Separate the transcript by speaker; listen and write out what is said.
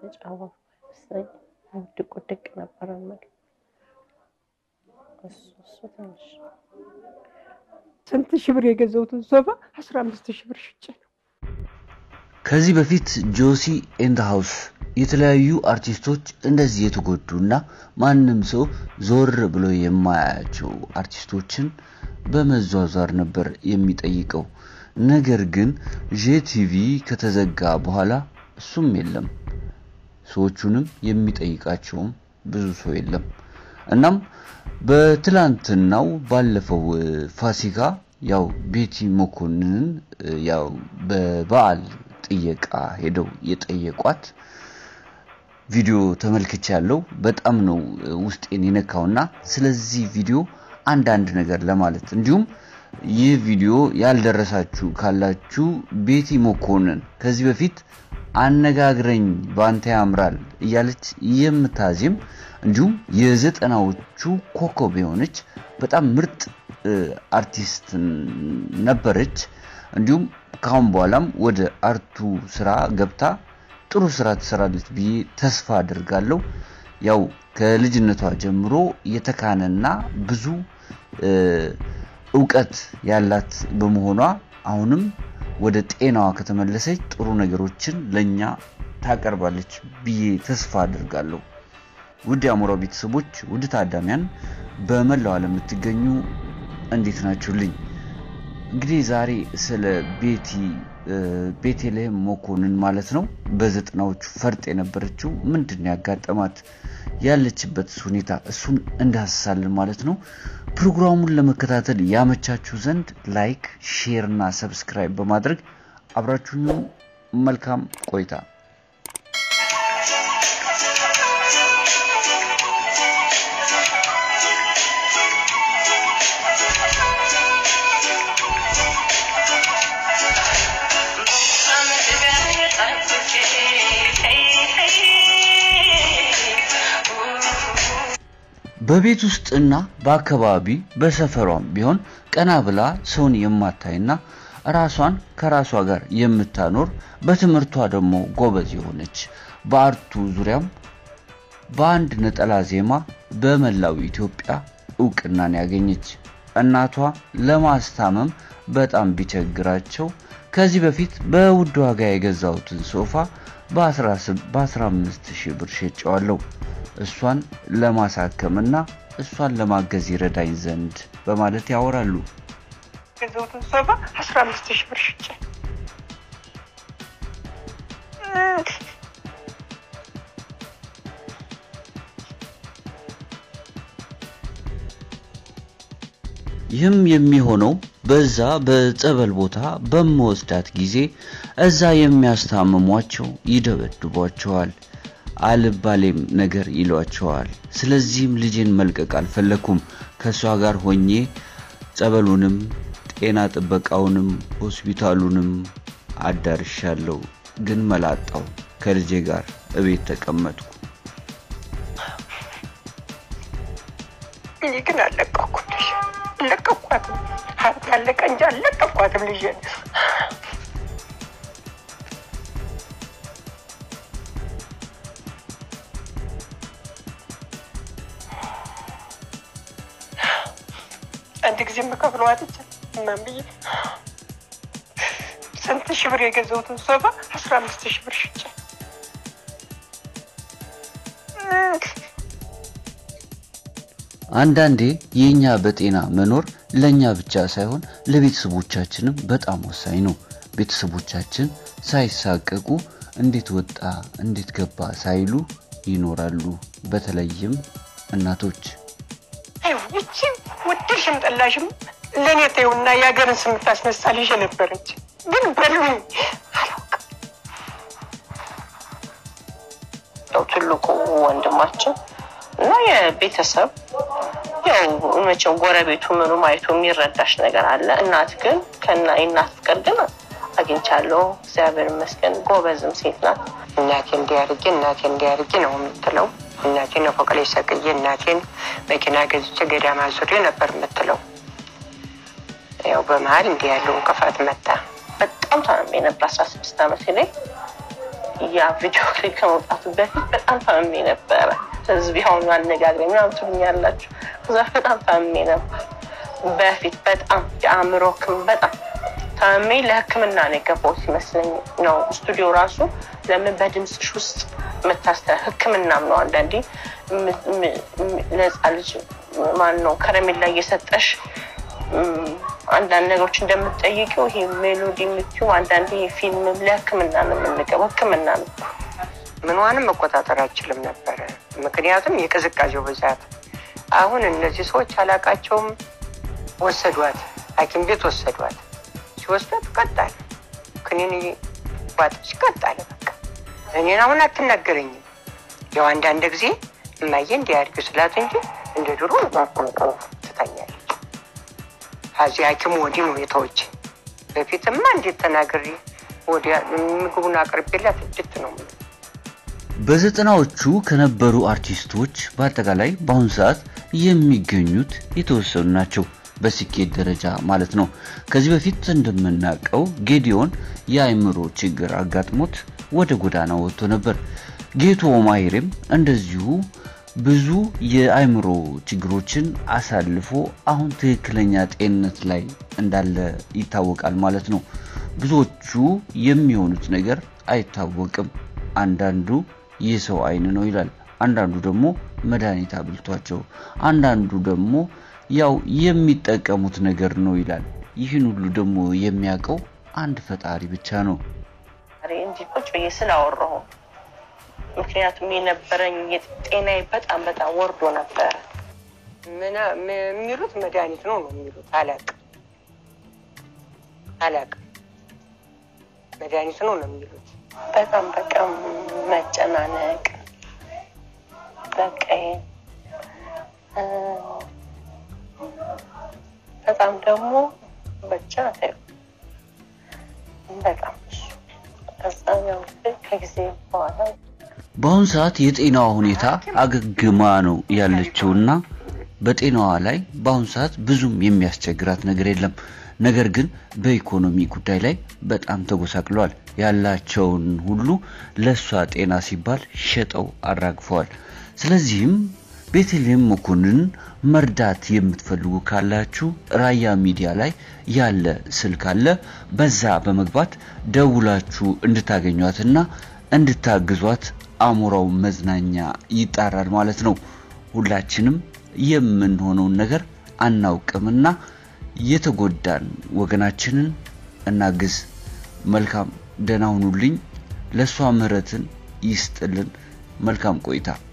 Speaker 1: የተጫወቱ መሰለኝ ውድቅ ውድቅ ነበረ የምልህ እሱ እሱ ትንሽ
Speaker 2: ስንት ሺህ ብር የገዛሁትን ሶፋ አስራ አምስት ሺህ ብር ሽጬ ነው።
Speaker 3: ከዚህ በፊት ጆሲ ኤንድ ሃውስ የተለያዩ አርቲስቶች እንደዚህ የተጎዱና ማንም ሰው ዞር ብሎ የማያያቸው አርቲስቶችን በመዟዟር ነበር የሚጠይቀው። ነገር ግን ጄቲቪ ከተዘጋ በኋላ እሱም የለም፣ ሰዎቹንም የሚጠይቃቸውም ብዙ ሰው የለም። እናም በትላንትናው ባለፈው ፋሲካ ያው ቤቲ መኮንንን ያው በበዓል ጥየቃ ሄደው የጠየቋት ቪዲዮ ተመልክቻ ያለው በጣም ነው ውስጤን የነካውና ስለዚህ ቪዲዮ አንዳንድ ነገር ለማለት እንዲሁም ይህ ቪዲዮ ያልደረሳችሁ ካላችሁ ቤቲ መኮንን ከዚህ በፊት አነጋግረኝ ባንተ ያምራል እያለች የምታዜም እንዲሁም የዘጠናዎቹ ኮከብ የሆነች በጣም ምርጥ አርቲስት ነበረች። እንዲሁም ካሁን በኋላም ወደ አርቱ ስራ ገብታ ጥሩ ስራ ትሰራለች ብዬ ተስፋ አድርጋለሁ። ያው ከልጅነቷ ጀምሮ የተካነና ብዙ እውቀት ያላት በመሆኗ አሁንም ወደ ጤናዋ ከተመለሰች ጥሩ ነገሮችን ለኛ ታቀርባለች ብዬ ተስፋ አድርጋለሁ። ውድ የአሞራው ቤተሰቦች፣ ውድ ታዳሚያን በመላው ዓለም የምትገኙ እንዴት ናችሁልኝ? እንግዲህ ዛሬ ስለ ቤቲ ቤተልሔም መኮንን ማለት ነው በዘጠናዎቹ ፈርጥ የነበረችው ምንድን ነው ያጋጠማት ያለችበት ሁኔታ እሱን እንዳስሳለን ማለት ነው። ፕሮግራሙን ለመከታተል ያመቻችሁ ዘንድ ላይክ፣ ሼር እና ሰብስክራይብ በማድረግ አብራችሁኝ መልካም ቆይታ። በቤት ውስጥና በአካባቢ በሰፈሯም ቢሆን ቀና ብላ ሰውን የማታይና ራሷን ከራሷ ጋር የምታኖር በትምህርቷ ደግሞ ጎበዝ የሆነች በአርቱ ዙሪያም በአንድ ነጠላ ዜማ በመላው ኢትዮጵያ እውቅናን ያገኘች እናቷ ለማስታመም በጣም ቢቸግራቸው ከዚህ በፊት በውድ ዋጋ የገዛሁትን ሶፋ በ15 ሺህ ብር ሸጨዋለሁ እሷን ለማሳከምና እሷን ለማገዝ ይረዳኝ ዘንድ በማለት ያወራሉ።
Speaker 2: የገዛሁትን ሶፋ አስራ አምስት ሺህ ብር ሽጬ
Speaker 3: ይህም የሚሆነው በዛ በጸበል ቦታ በመወስዳት ጊዜ እዛ የሚያስታምሟቸው ይደበድቧቸዋል፣ አልባሌም ነገር ይሏቸዋል። ስለዚህም ልጄን መልቀቅ አልፈለኩም። ከእሷ ጋር ሆኜ ጸበሉንም ጤና ጥበቃውንም ሆስፒታሉንም አዳርሻለሁ። ግን መላጣው ከልጄ ጋር እቤት ተቀመጥኩ።
Speaker 2: እኔ ግን አልለቀኩም ልጅ አልለቀኳትም። ሀብት ያለቀ እንጂ አልለቀኳትም ልጅ አንድ ጊዜ የምከፍለው አጥቼ እናም ብዬ ስንት ሺህ ብር የገዛሁትን ሶፋ አስራ አምስት ሺህ ብር ሽጬ
Speaker 3: አንዳንዴ የኛ በጤና መኖር ለኛ ብቻ ሳይሆን ለቤተሰቦቻችንም በጣም ወሳኝ ነው። ቤተሰቦቻችን ሳይሳቀቁ እንዴት ወጣ እንዴት ገባ ሳይሉ ይኖራሉ። በተለይም እናቶች
Speaker 2: ይቺ ወደድሽም ጠላሽም ለእኔ ተይውና የሀገርን ስም ታስነሳ ልጅ ነበረች። ግን በሉኝ አላውቅም።
Speaker 1: ያው ትልቁ ወንድማችን እና የቤተሰብ ያው መቼም ጎረቤቱ ምኑም አይቶ የሚረዳሽ ነገር አለ። እናት ግን ከና የእናት ፍቅር ግን አግኝቻለሁ። እግዚአብሔር ይመስገን። ጎበዝም ሴት ናት።
Speaker 2: እናቴ እንዲያርጌ እናቴ እንዲያርጌ ነው የምትለው። እናቴን ፎቅ ላይ ሰቅዬ እናቴን መኪና ገዝቼ ገዳማ ዙሬ ነበር የምትለው። ያው በመሀል እንዲህ ያለው እንቅፋት መጣ።
Speaker 1: በጣም ታምሜ ነበር። አስራ ስድስት ዓመቴ ላይ ያ ቪዲዮ ክሊፕ ከመውጣቱ በፊት በጣም ታምሜ ነበረ። ህዝብ ያሁኑ አነጋግረኝ ምናምን ትሉኛላችሁ። ከዛ በጣም ታምሜ ነበር በፊት በጣም የአእምሮ ህክም በጣም ታምሜ ለህክምና ነው የገባሁት ይመስለኝ ነው ስቱዲዮ ራሱ ለምን በድምፅሽ ውስጥ የምታስተላ ህክምናም ነው አንዳንዴ ለህፃን ልጅ ማን ነው ከረሜላ እየሰጠሽ አንዳንድ ነገሮች እንደምትጠይቂው ይሄ ሜሎዲ የምትዩ አንዳንዴ ፊልም ለህክምና ነው የምንገባው ህክምና ነው
Speaker 2: ምንዋንም መቆጣጠር አልችልም ነበረ። ምክንያቱም የቅዝቃዜው ብዛት። አሁን እነዚህ ሰዎች አላቃቸውም። ወሰዷት፣ ሐኪም ቤት ወሰዷት። ሲወስዷት ቀጣለ ክኒን ዋጠች፣ ቀጣለ በቃ እኔን አሁን አትናገረኝም። ያው አንዳንድ ጊዜ እማዬ እንዲያድግ ስላት እንጂ እንደ ድሮ ቋቋቋ ትታኛለች። ከዚህ ሐኪሙ ወዲህ ነው የተወች። በፊትማ እንዴት ተናግሬ ወዲያ ምግቡን አቅርቤላት እድት ነው
Speaker 3: በዘጠናዎቹ ከነበሩ አርቲስቶች በአጠቃላይ በአሁኑ ሰዓት የሚገኙት የተወሰኑ ናቸው፣ በስኬት ደረጃ ማለት ነው። ከዚህ በፊት እንደምናውቀው ጌዲዮን የአእምሮ ችግር አጋጥሞት ወደ ጎዳና ወጥቶ ነበር። ጌቱ ኦማይሬም እንደዚሁ ብዙ የአእምሮ ችግሮችን አሳልፎ አሁን ትክክለኛ ጤንነት ላይ እንዳለ ይታወቃል ማለት ነው። ብዙዎቹ የሚሆኑት ነገር አይታወቅም። አንዳንዱ የሰው አይን ነው ይላል። አንዳንዱ ደግሞ መድኃኒት አብልቷቸው፣ አንዳንዱ ደግሞ ያው የሚጠቀሙት ነገር ነው ይላል። ይህን ሁሉ ደግሞ የሚያውቀው አንድ ፈጣሪ ብቻ ነው።
Speaker 1: እንዲህ ቁጭ ብዬ ስላወራሁ ምክንያቱም የነበረኝ ጤናዬ በጣም በጣም ወርዶ ነበረ።
Speaker 2: የሚሉት መድኃኒት ነው ነው የሚሉት። አላቅም አላቅም መድኃኒት ነው ነው የሚሉት።
Speaker 1: በጣም በጣም መጨናነቅ በቃ በጣም ደግሞ ብቻ በጣም ከጊዜ በኋላ
Speaker 3: በአሁኑ ሰዓት የጤናዋ ሁኔታ አገግማ ነው ያለችውና በጤናዋ ላይ በአሁኑ ሰዓት ብዙም የሚያስቸግራት ነገር የለም። ነገር ግን በኢኮኖሚ ጉዳይ ላይ በጣም ተጎሳቅለዋል። ያላቸውን ሁሉ ለእሷ ጤና ሲባል ሸጠው አራግፈዋል። ስለዚህም ቤተልሔም መኮንንን መርዳት የምትፈልጉ ካላችሁ ራያ ሚዲያ ላይ ያለ ስልክ አለ። በዛ በመግባት ደውላችሁ እንድታገኟትና እንድታግዟት አሞራው መዝናኛ ይጣራል ማለት ነው። ሁላችንም የምንሆነውን ነገር አናውቅምና የተጎዳን ወገናችንን እናግዝ። መልካም ደህና ሁኑልኝ። ለእሷ ምህረትን ይስጥልን። መልካም ቆይታ